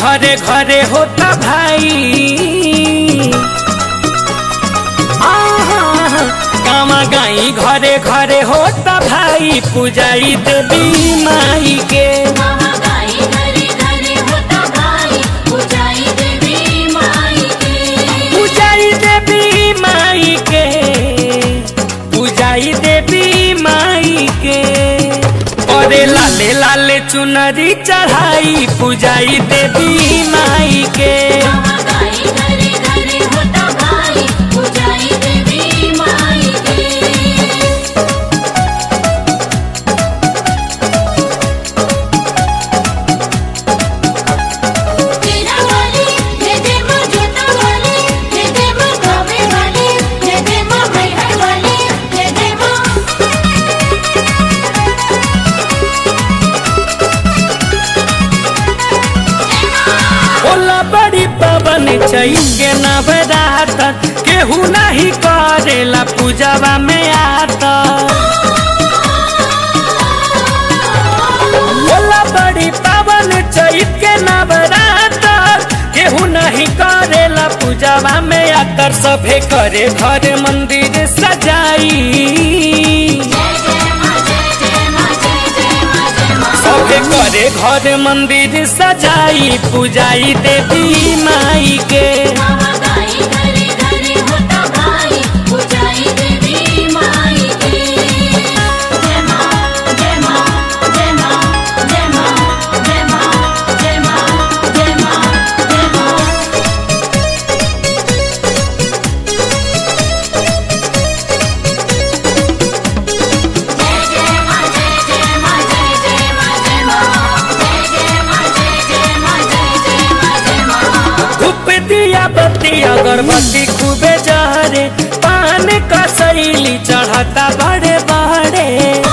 घरे घरे होता भाई आहा, गावा गाई घरे घरे होता भाई पूजाई देवी माई के मामा गाई घरे घरे होता भाई पूजाई देवी माई के पूजाई देवी माई के पूजाई देवी माई के अरे लाले लाले चुनरी चढ़ाई पूजाई देवी माई के मामा गाई घरे घरे होता भाई पूजाई देवी माई के तेरा वाली हे दे मां जोता वाली हे दे मां गावे वाली हे दे मां मैहर वाली हे दे मां होला बड़ी पवन चैके नवरात केहू नहीं करेला पूजवा में आता होला बड़ी पवन चैत के नवरात केहू नहीं करेला पूजवा में आतर सभे करे घर मंदिर सजाई जय जय मां जय जय मां जय जय मां जय मां सभे करे घर मंदिर सजाई पूजाई देवी माई के मामा गाई घरे घरे होता भाई पूजाई देवी माई के जय मां जय मां जय मां जय मां जय मां जय मां जय मां जय मां जय जय मां जय जय मां जय जय मां जय मां जय जय मां जय जय मां जय जय मां जय मां धूप दिया बत्ती अगरबत्ती खूबे जहरे पान का शैली चढ़ता बड़े बड़े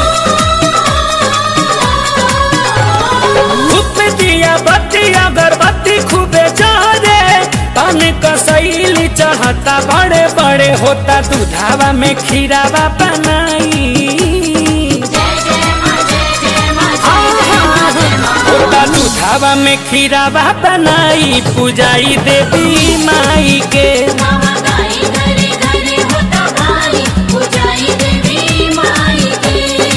धूप दिया बत्ती अगरबत्ती खूबे जहरे पान का शैली चढ़ता बड़े बड़े होता दूधावा में खीरावा बनाई जय जय मां जय जय मां जय जय मां जय मां होता दूधावा में खीरावा बनाई पूजाई देवी माई के मामा गाई घरे घरे होता भाई पूजाई देवी माई के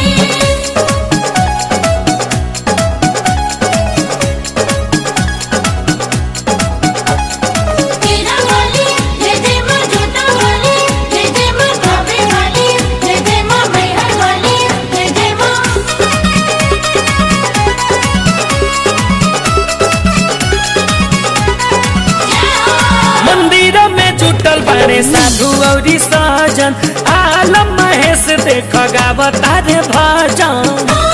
तेरा वाली हे दे मां जोता वाली हे दे मां गावे वाली हे दे मां मैहर वाली हे दे मां मंदिर में जुटल बड़े साधु औरी सजन आलम महेश देख गावता रे भजन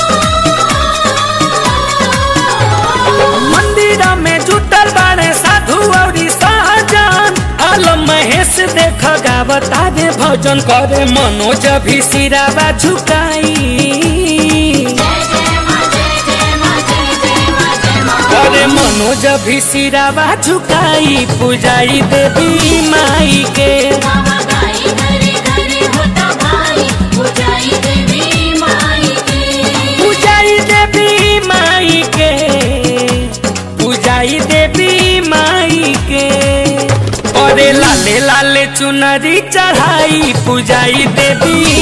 मंदिर में जुटल बड़े साधु औरी सजन आलम महेश देख गावता रे भजन करे मनोज भी सिरावा झुकाई जय जय मां जय जय मां जय जय मां जय मां करे मनोज भी सिरावा झुकाई पूजाई देवी माई के मामा गाई घरे घरे होता भाई पूजाई देवी माई के पूजाई देवी माई के पूजाई देवी माई के अरे लाले लाले चुनरी चढ़ाई पूजाई देवी